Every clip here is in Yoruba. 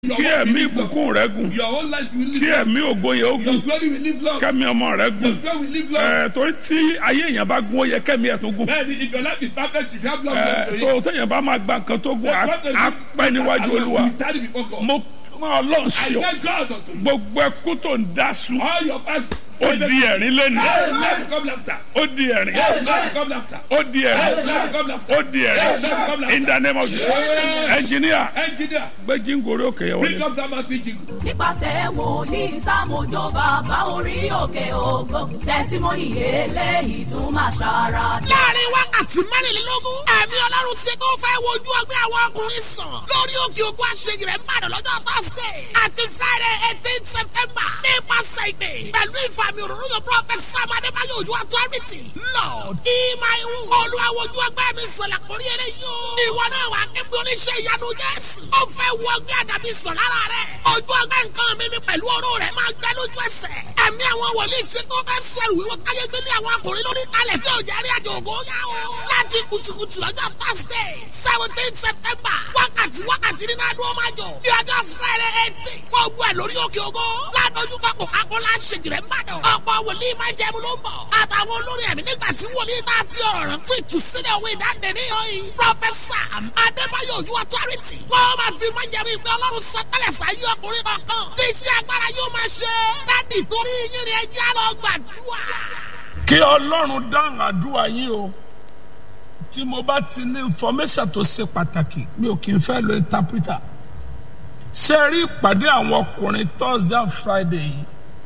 Your kí work will ẹ̀mí live long. ìbùkún rẹ gùn Your whole life will live kí long. ẹ̀mí ògo yẹn ó Your gùn glory will live long. kẹ́mi ọmọ rẹ Your gùn friend will live long. ẹ̀ torí tí ayé èèyàn bá gùn ó yẹ kẹ́mi ẹ̀ tó gùn Bẹ́ẹ̀ni, if your life is perfect, if you have long ẹ̀ life to tó it, sẹ́yìn bá máa gba nǹkan tó gùn á what does á it- pẹ́ níwájú Allah olúwa will tarry before God. mo rán ọlọ́run I sí ọ thank God unto you. gbogbo ẹkú tó ń dá sùn All your past. ó di ẹ̀rín lẹ́nu Hey, let it come laughter. ó di ẹ̀rín Hey, let it come laughter. ó di Hey, ẹ̀rín let it come laughter. ó di ẹ̀rín in the name of Jesus engineer Engineer, gbé jíngòrò òkè yẹn bring wọlé. up that mountain jingle. nípasẹ̀ wòlíì sámójó bàbá orí òkè ògo tẹ̀símọ́nì eléyìí tún máa ṣara dá. láàrin wákàtí mẹ́rìnlélógún ẹ̀mí ọlọ́run ṣe tó fẹ́ wojú ọgbẹ́ àwọn ọkùnrin sàn lórí òkè ògùn àṣeyìí rẹ̀ ń bàdàn lọ́jọ́ thursday àti friday eighteen september nípasẹ̀ ìdè pẹ̀lú ìfàmì òróró yóò prophet sam adébáyọ̀ ojú authority lord ìmáìwù olùwàwọ̀jú ọgbẹ́ mi sọ̀lá kórí eré yóò ìwọ náà wà kébí oníṣẹ́ ìyanu jésù ó fẹ́ wọ ọgbẹ́ àdàbí sàn lára rẹ̀ ojú ọgbẹ́ nǹkan mi ni pẹ̀lú oró rẹ̀ máa gbẹ lójú ẹsẹ̀ ẹ̀mí àwọn wòlíì ṣe tó fẹ́ sẹ̀rù wíwọ́ káyé gbélé àwọn akùnrin lórí kalẹ̀ tí ò jẹ́ rí àjò ògo yá o. láti kùtùkùtù lọ́jọ́ thursday seventeen september wákàtí wákàtí nínú adó máa jọ ní ọjọ́ friday eighteen fún ogun ẹ̀ lórí òkè ògo ládójú pápọ̀ akọ́lá ṣèjìrẹ́ ń bàdàn ọ̀pọ̀ wòlíì máa jẹ́ mu ló ń bọ̀ àtàwọn olórí ẹ̀mí nígbà tí wòlíì tá a fi ọ̀rọ̀ rẹ̀ fún ìtúsílẹ̀ òwe ìdáǹdè ní ọ̀yìn professor adébáyọ̀ ojú authority wọ́n máa fi máa jẹ́rìí pé ọlọ́run sọtẹ́lẹ̀ sáyé ọkùnrin kankan tí iṣẹ́ agbára yóò máa ṣe dádì torí yín ni ẹjẹ́ lọ gbàdúrà. kí ọlọ́run dáhùn àdúrà yín o tí mo bá ti ní information tó ṣe pàtàkì mi ò kì í fẹ́ lo interpreter ṣe rí ìpàdé àwọn ọkùnrin thursday and friday yìí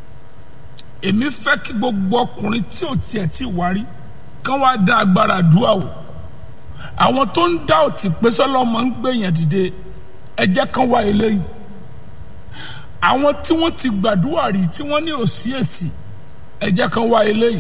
èmi fẹ́ kí gbogbo ọkùnrin tí ò tiẹ̀ ti wárí kán wá dá agbára àdúrà wò àwọn tó ń dá òtí pé sọlọ́mọ ń gbèyàn dìde ẹ jẹ́ kán wá eléyìí àwọn tí wọ́n ti gbàdúrà rí tí wọ́n ní òsì èsì ẹ jẹ́ kán wá eléyìí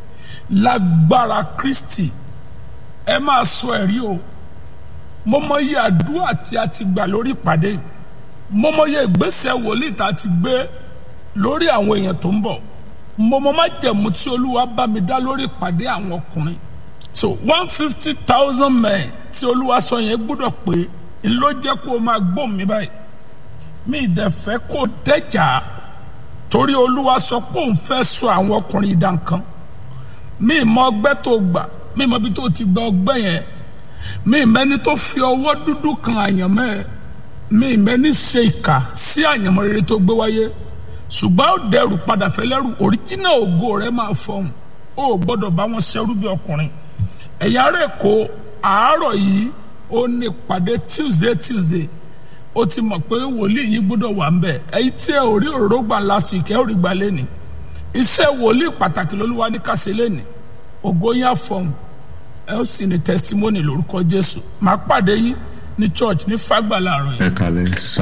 lágbára kristi ẹ máa sọ ẹ̀rí o mo mọ iye àdúrà tí a ti gbà lórí ìpàdé yìí. mo mọ iye ìgbésẹ̀ wòlíì tá a ti gbé lórí àwọn èèyàn tó ń bọ̀ mo mọ májẹ̀mú tí olúwa bá mi dá lórí ìpàdé àwọn ọkùnrin so one fifty thousand men tí olúwa sọ yẹn gbọ́dọ̀ pé n ló jẹ́ kó o máa gbóhùn mi báyìí mi ìdẹ̀fẹ́ kó o dẹ́jà torí olúwa sọ pé òun fẹ́ sọ àwọn ọkùnrin ìdánkan mi ìmọ̀ ọgbẹ́ tó gbà mi ìmọ̀ ibi tó ti gba ọgbẹ́ yẹn mi ìmẹ́ni tó fi ọwọ́ dúdú kan àyànmọ́ ẹ̀ mi ìmẹ́ni ṣe ìkà sí àyànmọ́ rere tó gbé wáyé ṣùgbọ́n ó dẹrù padà fẹ́lẹ́rù òríjínà ògo rẹ̀ máa fọhùn ó gbọ́dọ̀ bá wọn ṣerú bí ọkùnrin ẹ̀yà rẹ̀ kó àárọ̀ yìí ó ní ìpàdé tuesday tuesday ó ti mọ̀ pé wòlíì yìí gbọ́dọ̀ wà ń bẹ̀ ẹ̀yìn tí ẹ ò rí òróró gbà lásù ìkẹ́ ò rí gbà lẹ́nìí iṣẹ́ wòlíì pàtàkì lolúwa ní kásẹ̀ lẹ́nìí ògo yẹn fọhùn ẹ ó sì ní testimony lórúkọ jésù máa pàdé yín ní church ní fagbà láàárọ̀ yìí. ẹ kalẹ sá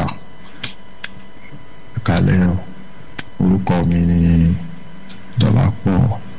ẹ kalẹ o orúkọ mi ni dọlápọ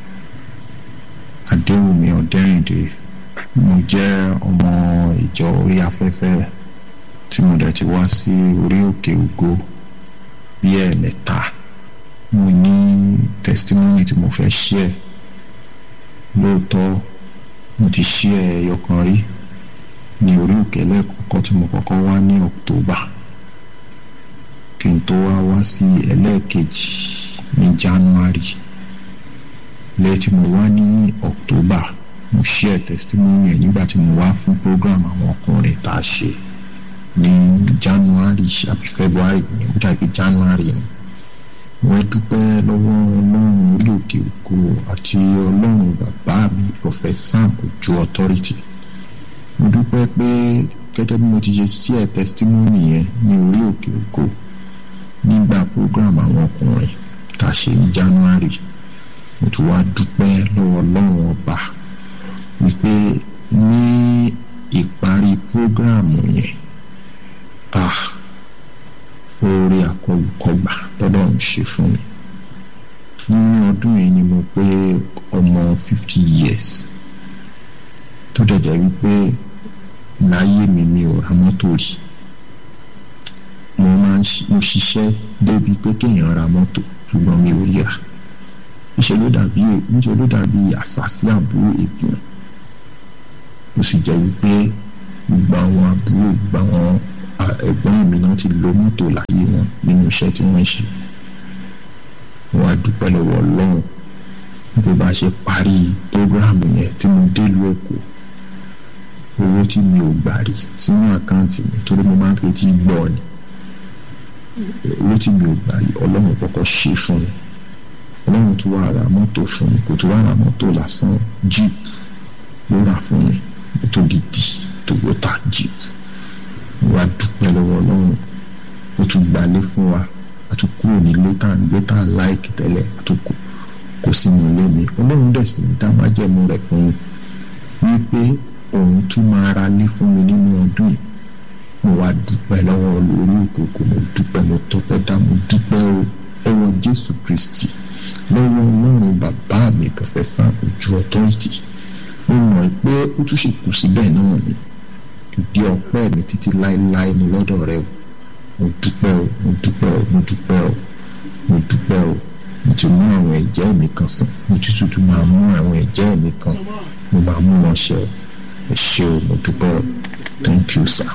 adéwùmí ọdẹrìndé mo jẹ ọmọ ìjọ orí afẹfẹ tí mo dẹ ti wá sí orí òkè ògo bí ẹẹmẹta mo ní testimony tí mo fẹ share lóòótọ́ mo ti share ẹyọkan rí ní orí òkè lẹ́ẹ̀kọ́kọ́ tí mo kọ́kọ́ wá ní october kí n tó wá wá sí ẹlẹ́ẹ̀kejì ní january lẹ́yìn tí mo wá ní october mo share testimony ẹ̀ nígbà tí mo wá fún program àwọn ọkùnrin tá a ṣe ní january àbí february ní ó dàbí january ni wọ́n dúpẹ́ lọ́wọ́ ọlọ́run orí òkè òkú àti ọlọ́run bàbá mi professor ojú authority mo dúpẹ́ pé gẹ́gẹ́ bí mo ti ṣe sí ẹ̀ testimony yẹn ní orí òkè ògo nígbà program àwọn ọkùnrin tá a ṣe ní january mo tún wá dúpẹ́ lọ́wọ́ ọlọ́run ọba wípé ní ìparí program yẹn ah oore àkọlùkọgbà lọ́lọ́run ṣe fún mi nínú ọdún yìí ni mo pé ọmọ fifty years tó dẹ̀jẹ̀ wípé láyé mi mi ò ra mọ́tò rí mo máa ń mo ṣiṣẹ́ débi pé kéèyàn ra mọ́tò ṣùgbọ́n mi ò ríra níṣẹ́ ló dàbí níṣẹ́ ló dàbí àṣàṣì àbúrò ègbìmọ̀ ó sì jẹ́ wípé gbogbo àwọn àbúrò gbogbo àwọn à, ẹ̀gbọ́n mi náà ti lo mọ́tò láyé wọn nínú iṣẹ́ tí wọ́n ń ṣe wọ́n á dúpẹ́ lọ́wọ́ ọlọ́run bí bá ṣe parí program yẹn tí mo délùú èkó owó tí mi ò gbà rí sínú àkáǹtì mi torí mo máa ń fetí gbọ́ ni owó tí mi ò gbà rí ọlọ́run kọ́kọ́ ṣe fún mi ọlọ́run tún wá ra mọ́tò fún mi kò tún wá ra mọ́tò lásán jeep ló rà fún mi mọ́tò gidi toyota jeep mo wá dúpẹ́ lọ́wọ́ ọlọ́run ó tún gbalé fún wa a tún kúrò nílé tá à ń gbé tá à ń láìkì tẹ́lẹ̀ a tún kó kó sínú ilé mi ọlọ́run dẹ̀ sì ń dá májẹ̀mú rẹ̀ fún mi wípé òun tún máa ra lé fún mi nínú ọdún yìí mo wá dúpẹ́ lọ́wọ́ olórí òkòkò mo dúpẹ́ mo tọpẹ́ dá mo dúpẹ́ o lọ́wọ́ jésù kristi lọ́wọ́ ọlọ́run bàbá mi pọ̀fẹ́sà ojú ọ̀tọ́rìtì mo mọ̀ pé ó tún ṣe kù síbẹ̀ náà ni ìdí ọpẹ́ mi títí láéláé ni lọ́dọ̀ rẹ o mo dúpẹ́ o mo dúpẹ́ o mo dúpẹ́ o mo dúpẹ́ o mo ti mú àwọn ẹ̀jẹ̀ mi kan sàn mo ti tuntun máa mú àwọn ẹ̀jẹ̀ mi kan mo máa mú wọn ṣe o ẹ ṣé o mo dúpẹ́ o thank you sir.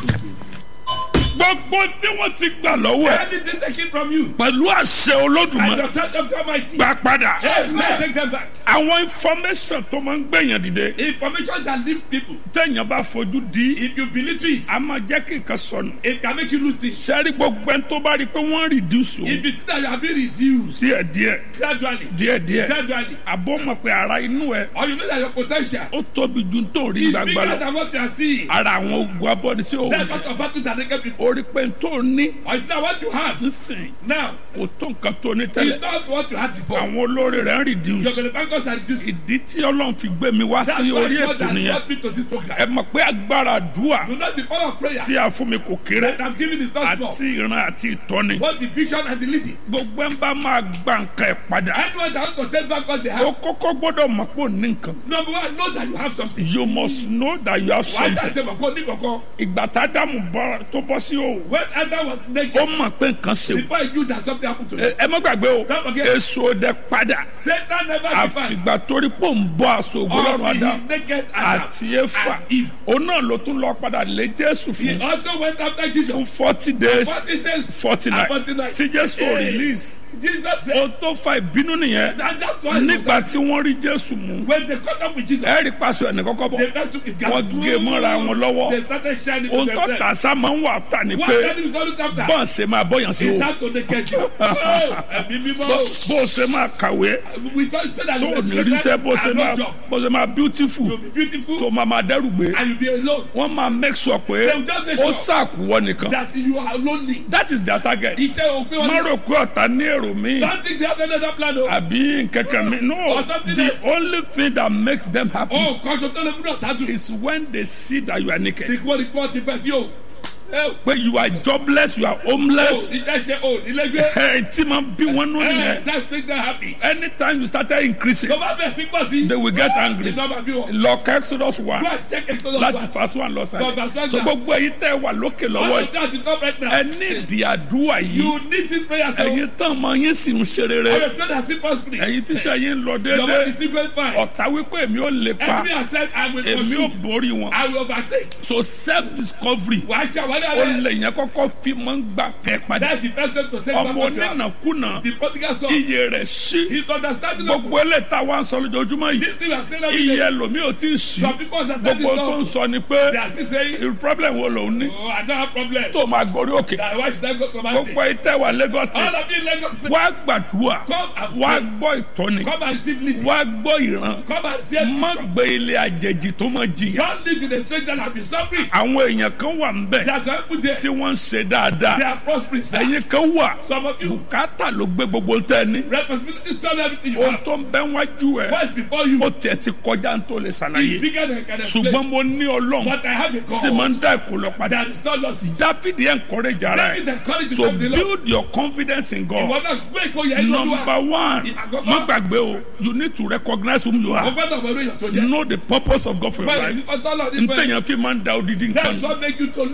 gbogbo tí wọ́n ti gbà lọ́wọ́ ẹ̀ Anything taken from you. pẹ̀lú àṣẹ And olódùmarè the touch of the Almighty. gbà padà. Yes, let's take them back. àwọn information tó máa ń gbẹ̀yàn dìde Information that lift people. téèyàn bá fojú di If you believe to it, a máa jẹ́ kí nǹkan sọnù. it can make you lose things. sẹ́rí gbogbo ẹni tó bá rí i pé wọ́n reduce o If you see that you have been reduced díẹ̀díẹ̀ gradually, díẹ̀díẹ̀ gradually, àbọ̀ mọ̀ pé ara inú ẹ̀ or you know that your potential ó tóbi ju tó rí is gbàgbà bigger lọ than what you are seeing. ara àwọn ogun abọ́ni sí òun That's what of battle that naked people. orí pé tó ní Or is that what you have nísìn now? kò tó nǹkan tó ní tẹ́lẹ̀ It's not what you had before. àwọn olórí rẹ̀ ń Your reduce benefactors are reducing. ìdí tí ọlọ́run fi gbé mi wá That's sí why orí God ètò has nìyẹn brought me to this ẹ program. mọ̀ pé agbára àdúrà You know the power of prayer tí a fún mi kò kéré that I'm giving is not small. àti ìran àti ìtọ́ni Both the vision and the leading. gbogbo ẹ̀ ń bá máa gba nǹkan ẹ̀ padà Anyone that wants to take back what they ó have, kọ́kọ́ gbọ́dọ̀ mọ̀ pé ò ní nǹkan number one, know that you have something. you must know that you have Why something can't you go ní kankan? ìgbà tá Ádámù bọ́ tó bọ́ sí òwò When Adam was ó naked, mọ̀ pé nǹkan ṣe wò before he knew that something happened to ẹ him, ẹ má gbàgbé o Don't forget. èso dẹ padà Satan never departs àfìgbà torí pé ó ń bọ́ aṣọ ògo lọ́rùn until Ádámù he naked Adam àti Éfà and Eve. òun náà ló tún lọ padà lé Jésù He fún also went after fún Jesus. forty days Forty days. forty and nine forty nights. tí Jésù ò Hey, release Jesus said, ohun tó fa ìbínú nìyẹn and that's why he was nígbà like, tí wọ́n rí Jésù mú when they caught up with Jesus, ẹ rí pàṣẹ ẹnì kọ́kọ́ bọ̀ they first took his wọ́n garment. gé mọ́ra wọn lọ́wọ́ They started shining ohun to tó themselves. tà sá máa ń wà fà ní What pé enemy is always after? bọ́ọ̀ ṣe máa bọ́yàn sí He o start to naked you. Oh, ẹ̀mí mímọ́. bó o ṣe máa kàwé We thought so that tó you o may ní be ríṣẹ́ bó o ṣe and máa no job. bó o ṣe máa beautiful You'll be beautiful tó o máa máa dẹ́rù gbé and you'll be alone. wọ́n máa make sure pé They will just make ó sure ṣàkúwọ́ nìkan That you are lonely. that is their target Iṣẹ́ òpin má wọn. rò pé ọ̀tá ní èrò míì Don't think they have another plan o. àbí nkẹ̀kẹ́ mi no Or something the else. only thing that makes them happy Oh, kọ́jọ tó lè múná tájú. is when they see that you are naked Ìkú ni pọ́ọ̀tì bẹ̀ sí o. Ẹ o. pé you are jobless you are homeless Ìjẹ́ ṣe o nílẹ́gbẹ́. ẹ tí máa bí wọn nù Ẹ nìyẹn that's make them happy. anytime you started increasing Tó bá bẹ̀ sí pọ̀ sí. they will get angry Ìjọba bí wọn. lọ Exodus one Go and check it to the láti one. verse one lọ From verse sáré one so down. gbogbo èyí tẹ́ wà lókè lọ́wọ́ All yìí of that is not right now. ẹ ní ìdí àdúrà yìí You need this prayer so. ẹ̀yin tán mọ yín sì ń ṣe rere I'm a friend that still prospering. ẹ̀yin tíṣà yín ń lọ Your body is déédéé still going fine. ọ̀tá wípé èmi ò lè pa Enemy has said I will èmi ò pursue. borí wọn I will overtake. so self discovery Wàá ṣe àwọn ó ẹ̀rẹ́. lè yẹn kọ́kọ́ fi máa ń gbà pẹ́ padà That's the first way to take back ọmọ what you have. onínàkúnà The prodigal son. iye rẹ̀ sí His understanding of gbogbo eléta wa ń sọ lójoojúmọ́ yìí this thing we are saying every iye day. lomi ò tí ì sí Some people understand gbogbo it tó ń now. sọ ni They pé are still saying, irú problem wo lòun ní oh, I don't have problem. tó máa gorí òkè That why should I go to mountain? gbogbo ìtẹ́ wà Lagos All state of you in Lagos State, wá gbàdúrà come and wá pray. gbọ́ ìtọ́ni Come and receive leading. wá gbọ́ ìran Come and receive má vision. gbé ilé àjèjì tó máa jìyà Don't live in a stranger and have been suffering. àwọn èèyàn kan wà ń bẹ̀ There are some people there. tí wọ́n ń ṣe They dáadáa are prospering. sir. ẹ̀yin kan wà Some of you, bùkátà ló gbé gbogbo tẹ́ ní responsibility is solve everything you ohun have. tó ń bẹ wájú ẹ̀ What's before you ó tiẹ̀ ti kọjá tó lè is ṣàlàyé bigger than I can explain. ṣùgbọ́n mo ní ọlọ́run But I have a tí máa God ń dá ìkó lọ padà that is not losses. dáfídì encourage ara David ẹ̀ encouraged so himself the Lord. build your confidence in Ìwọ God náà gbé ìgboyà inú number Olúwa. one Àkọ́kọ́. má gbàgbé o you need to recognize whom you Mo are gbọ́dọ̀ mọ irú èèyàn tó jẹ́. know the purpose of God for your Bẹ́ẹ̀ni, life ìfọ̀tọ́ lọ nípa ẹ̀. ntẹ̀yàn fi máa ń da odidi That's nǹkan what make you to lose ẹn everything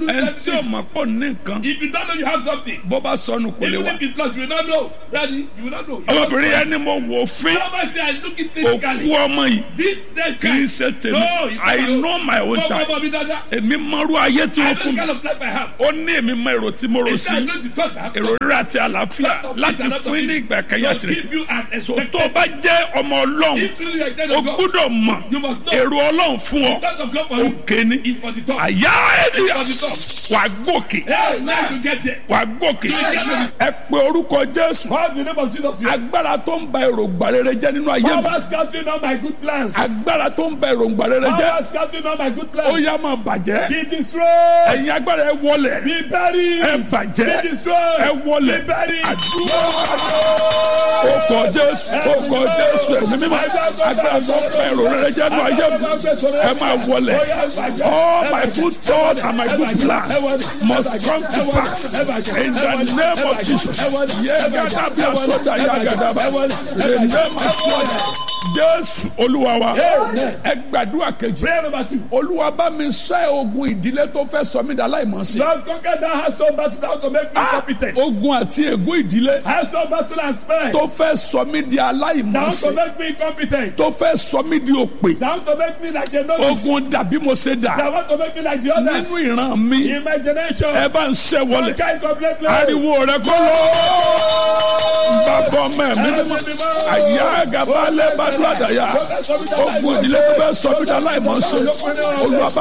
tí o mọ̀ pọ̀ ní nǹkan If you don't know you have something, bó bá sọnù kò lè even wá. if it's lost, you will not know. Daddy, you will not know. ọmọbìnrin yẹn ni mo wò fín Somebody say, I look it òkú physically. ọmọ yìí This dead kì í child. ṣe tèmi No, it's not I my own. know my own Go, child go, go, dada. èmi mọ̀rú ayé tí I wọ́n know fún the mi kind of life I have. ó ní èmi mọ èrò tí mo rò It's sí not going to talk. I have èrò rírà àti àlàáfíà to- láti It's not fún yín ní ìgbà kẹyà to tìrìtì give you an so tó o expected. bá jẹ́ ọmọ ọlọ́run If truly you are a child o of God, gbúdọ̀ mọ̀ you must know. èrò ọlọ́run fún ọ The thought of God for you òkè ni is for the top. àyà ènìyàn For the top. wà gòkè Hey, now you get there. wà gòkè ẹ pé orúkọ jésù Call the name of Jesus. agbára tó ń ba èròǹgbà rere jẹ́ nínú ayé mi Power scattering all my good plans. agbára tó ń ba èròǹgbà rere jẹ́ Power scattering all my good ó plans. yá máa bàjẹ́ Be destroyed. ẹ̀yin agbára ẹ wọlẹ̀ Be buried. ẹ bàjẹ́ Be destroyed. ẹ wọlẹ̀ Be buried. àdúrà ọkọ̀ jésù ọkọ̀ jésù ẹ̀mí mímọ́ agbára tó ń ba èrò rere jẹ́ nínú ayé mi ẹ máa wọlẹ̀ all my good thoughts and my good plans must come to pass in the name of Jesus yẹ́gàdà bí asọ́jà yàgàdà bá the name of Jesus jésù olúwa wa ẹ gbàdúrà kejì Prayer number two. olúwa bá mi ṣẹ́ ogun ìdílé tó fẹ́ sọ mí dà láìmọ̀ọ́sí Lord, conquer that household battle that to make me competent. ogun àti ègún ìdílé Household battle and spare. tó fẹ́ sọ mí di Down to aláìmọ̀ọ́sí make me competent. tó fẹ́ sọ mí di òpè Down to make me like a novice. ogun dàbí mo ṣe dà That want to make me like the others. nínú ìran mi In my generation. ẹ bá ń ṣẹ́ wọlé Conquer it completely. ariwo rẹ kọ́ lọ bàbá ọmọ ẹ̀mí mímọ́ àyà àgàbà lẹ́bàdúrà dàyà ogun ìdílé tó fẹ́ sọ mí di aláìmọ̀ọ́sí olúwa bá